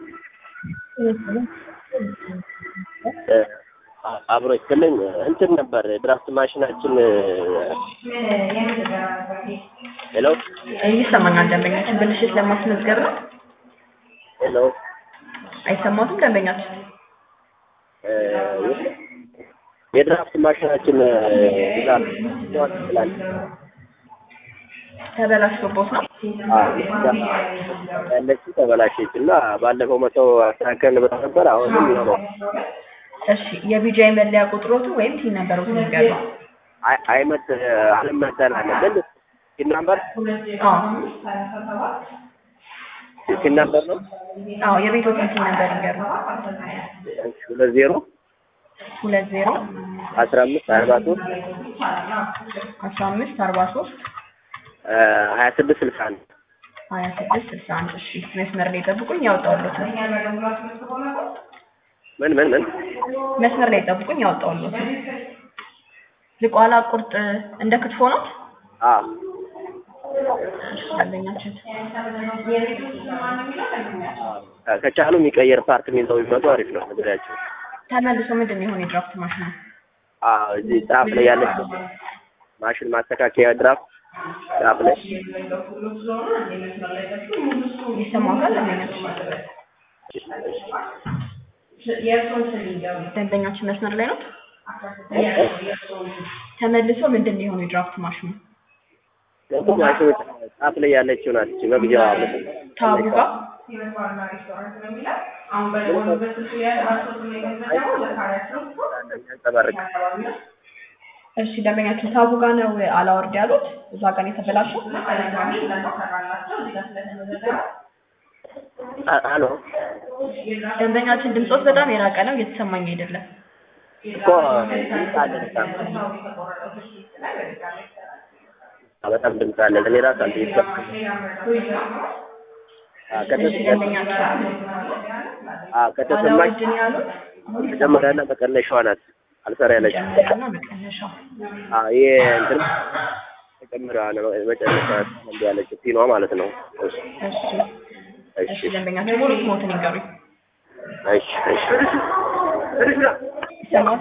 አብሮ ይስጥልኝ እንትን ነበር ድራፍት ማሽናችን ሄሎ ይሰማኛል። ደንበኛችን ብልሽት ለማስመዝገብ ነው። ሄሎ አይሰማትም ደንበኛችን? የድራፍት ማሽናችን ብዛት ይችላል ተበላሽቶቦት ነው። ያለችው ተበላሸች እና ባለፈው መተው አስተካከልን ብለው ነበር። አሁንም ይኸው ነው። እሺ የቢጂአይ መለያ ቁጥሮቱ ወይም ቲን ነበሩ ነገር ነው። አይ- አይመት አልመተን አለ ግን ሲን ናምበር አዎ ሲን ናምበር ነው አዎ የቤቶትን ቲን ነበር ይገሩ ሁለት ዜሮ ሁለት ዜሮ አስራ አምስት አርባ ሶስት አስራ አምስት አርባ ሶስት ሀያ ስድስት ስልሳ አንድ ሀያ ስድስት ስልሳ አንድ እሺ መስመር ላይ ጠብቁኝ ያወጣሁሎት ነው ምን ምን ምን መስመር ላይ ጠብቁኝ ያወጣሁሎት ነው ዝቋላ ቁርጥ እንደ ክትፎ ነው አ ደንበኛችን ከቻሉ የሚቀየር ፓርት የሚይዘው ቢመጡ አሪፍ ነው። መግቢያቸው ተመልሶ ምንድን ነው የሆነ የድራፍት ማሽን ነው አዎ እዚህ ጫፍ ላይ ያለች ማሽን ማስተካከያ ድራፍት ጫፍ ላይ ይሰማታል ደንበኛችን ደንበኛችን መስመር ላይ ነው ተመልሶ ምንድን ነው የሆነ የድራፍት ማሽኑ ደግሞ ማሽኑ ጫፍ ላይ ያለችው ናት እቺ መግቢያዋ ታቡ ጋር የሚያንጸባርቅ እሺ ደንበኛችን ታቡ ጋር ነው አላወርድ ያሉት እዛ ጋር ነው የተበላሸው አ- አሎ ደንበኛችን ድምፆት በጣም የራቀ ነው እየተሰማኝ አይደለም እኮ ድምፅ አለ በጣም አ- በጣም ድምፅ አለ እኔ ራሱ አንተ ይሰማል አ፣ እሺ ከተሰማኝ ደንበኛችን አ፣ ከተሰማኝ አላወርድ ነው ያሉት መጀመሪያና መቀነሻዋ ናት አልሰራ ያለች መጨመሪያና መቀነሻው አ፣ ይሄ እንትን መጨመሪያዋ ነው መጨረሻ አንዱ ያለችው ፒኗ ማለት ነው እሺ እሺ እሺ እሺ ደንበኛችን ሙሉ ስሞትን ይንገሩኝ እሺ እሺ ይሰማል